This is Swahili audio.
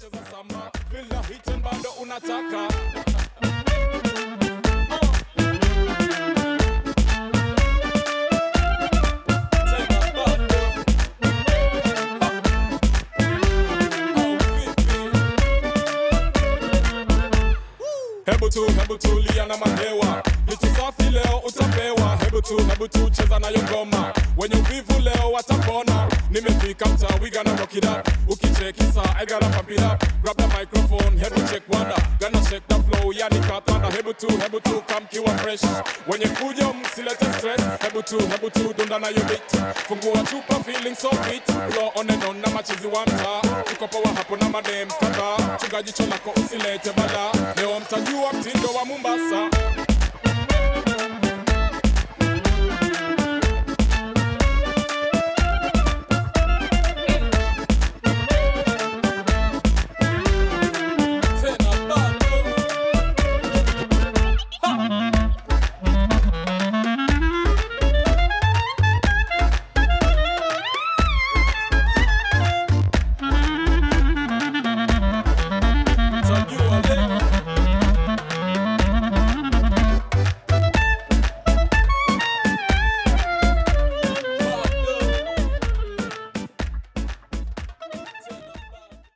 cheza sama bila hiten bado unataka Tena bado. Au vipi? Hebu tu, hebu tulia na mahewa, vitu safi leo utapewa. Hebu tu, hebu tu cheza nayo ngoma, wenye uvivu leo watapona. Nimefika mtaa, we gonna rock it up. Ukicheki saa, I gotta pump it up. Grab the microphone, hebu check wanda, gonna shake the flow, yani katanda. Hebu tu, hebu tu kamkiwa fresh, wenye fujo msilete stress. Hebu tu, hebu tu dunda nayo beat, fungua chupa, feeling so fit. Flow on and on na machizi wa mtaa, tuko poa hapo na madem kadhaa. Chunga jicho lako usilete bala, leo mtajua mtindo wa Mombasa.